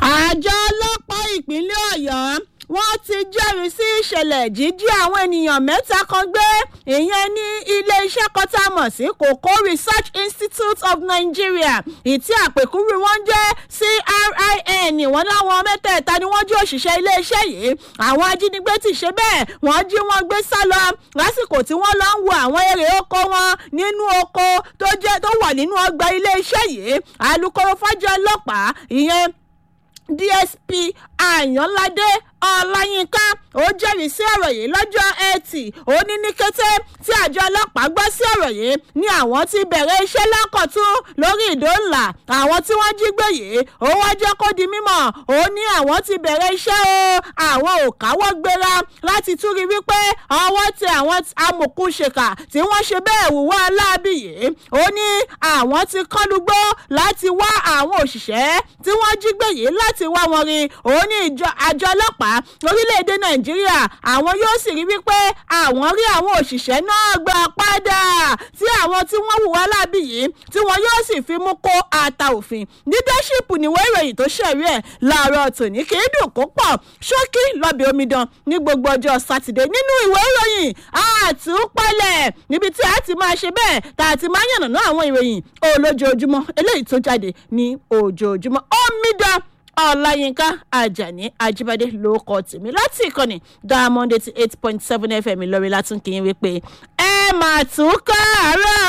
àjọ ọlọ́pàá ìpínlẹ̀ ọ̀yọ́ wọ́n ti jẹ́rìí sí ìṣẹ̀lẹ̀ jíjí àwọn ènìyàn mẹ́ta kan gbé ìyẹn ní ilé-iṣẹ́ kan tá a mọ̀ sí kòkó research institute of nigeria ìtí àpèkúrú wọn jẹ́ crin wọ́n láwọn mẹ́tẹ̀ẹ̀ta ni wọ́n jí òṣìṣẹ́ iléeṣẹ́ yìí àwọn ajínigbé ti ṣe bẹ́ẹ̀ wọ́n jí wọn gbé sá lọ lásìkò tí wọ́n lọ ń wo àwọn èrè oko wọn nínú oko tó jẹ́ tó wà nínú ọgbà iléeṣẹ́ yìí alūkkóró fájọ ọlọ́pàá ìyẹn dsp àyànládé ọláyínká ó jẹ́rìí sí ọ̀rọ̀ yìí lọ́jọ́ etí ó ní ní kété tí àjọ ọlọ́pàá gbọ́ sí ọ̀rọ̀ yìí ni àwọn ti bẹ̀rẹ̀ iṣẹ́ lọ́kọ̀tún lórí ìdóńlà àwọn tí wọ́n jí gbé yìí ó wá jẹ́ kó di mímọ̀ ó ní àwọn ti bẹ̀rẹ̀ iṣẹ́ o àwọn ò káwọ́ gbéra láti tún rí wípé ọwọ́ tẹ àwọn amòkùnṣèkà tí wọ́n ṣe bẹ́ẹ̀ wùwọ́ aláàbí yìí ó ní àwọn ti kọ́lugbó láti wá àwọn òṣìṣẹ́ tí wọ́n jí gbé yìí láti wá wọn rí ó ní àjọ ọlọ́pàá orílẹ̀-èdè nàìjíríà àwọn yóò sì rí wípé àwọn rí àwọn òṣìṣẹ́ náà gbà padà tí àwọn tí wọ́n hùwà lábì yìí tí wọ́n yóò sì fi mú kó ata òfin leadership níwèé ìròyìn tó ṣẹ̀rí ẹ̀ láàárọ̀ tòní kì í dùn kó pọ̀ ṣókí lọ́bẹ̀ omidan ní gbogbo ọjọ́ sátidé nínú ìwé ìròyìn àtúpalẹ̀ níbi tí a ti máa ṣe bẹ́ẹ̀ tá a ti máa yànnàná àwọn ìròyìn olójoojúmọ́ eléyìí tó jáde ní ojoojúmọ́ omidan ọláyínká ajani ajibade ló kọ tèmi láti ìkànnì diamond eighty eight point seven fm ìlọrin látúnkìyìn wípé ẹ mà tún kọ́ àárọ̀